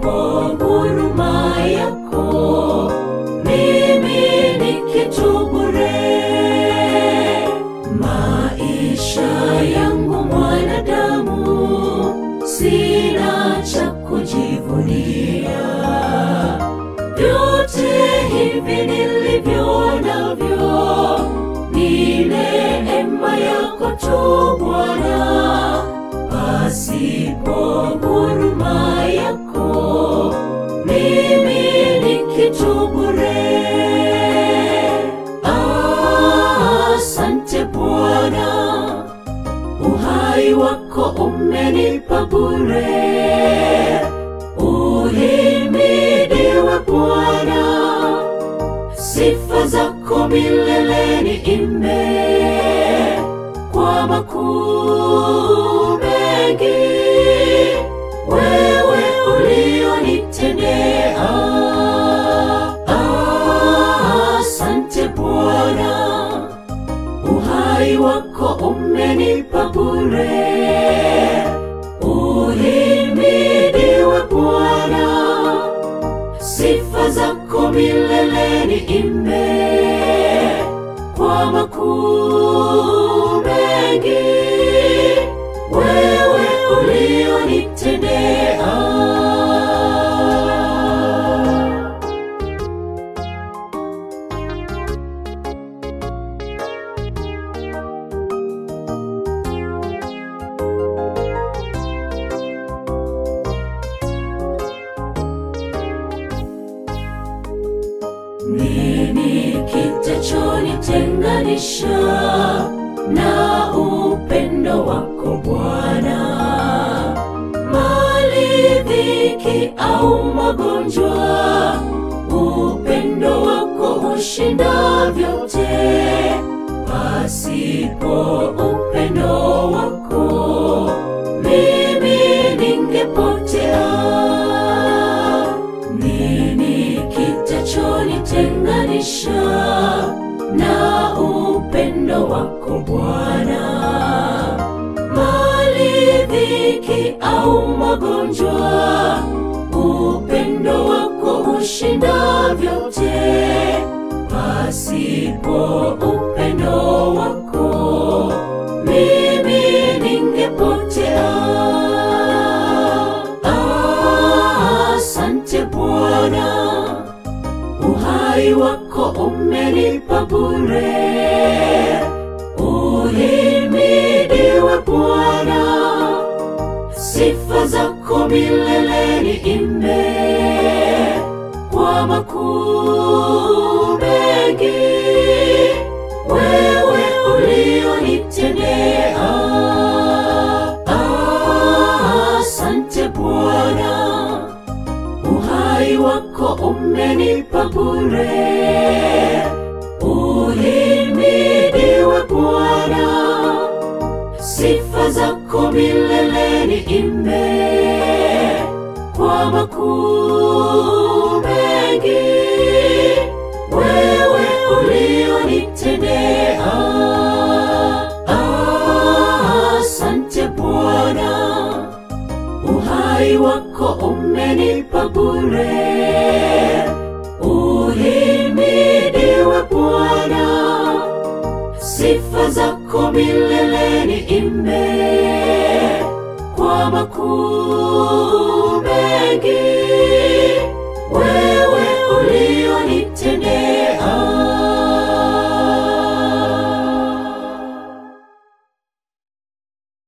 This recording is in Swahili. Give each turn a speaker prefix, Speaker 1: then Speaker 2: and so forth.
Speaker 1: pasipo huruma yako mimi ni kitu bure. Maisha yangu mwanadamu, sina cha kujivunia. Vyote hivi nilivyo navyo ni neema yako tu Bwana, pasipo huruma yako mimi ni kitu bure. Asante Bwana, uhai wako umenipa bure. Uhimidiwe Bwana, sifa zako milele niimbe kwa makuu mengi wewe ulionitendea. Asante Bwana, uhai wako umenipa bure. Uhimidiwe Bwana, sifa zako milele niimbe kwa makuu mengi wewe ulionitendea. Nini kitachonitenganisha na upendo wako Bwana? Mali, dhiki au magonjwa, upendo wako hushinda vyote. Pasipo upendo wako mimi ningepotea. Nini kitachonitenganisha na upendo wako Bwana? Mali, dhiki au magonjwa, upendo wako hushinda vyote. Pasipo upendo wako mimi ningepotea. Asante Bwana, uhai wako umenipa bure. Uhimidiwe Bwana, sifa zako milele niimbe kwa makuu mengi wewe ulionitendea. Asante Bwana, uhai wako umenipa bure. Uhimidiwe Bwana, sifa zako milele niimbe kwa makuu mengi wewe ulionitendea. Asante Bwana, uhai wako umenipa bure. Uhimidiwe Bwana, sifa zako milele niimbe kwa makuu mengi wewe ulionitendea.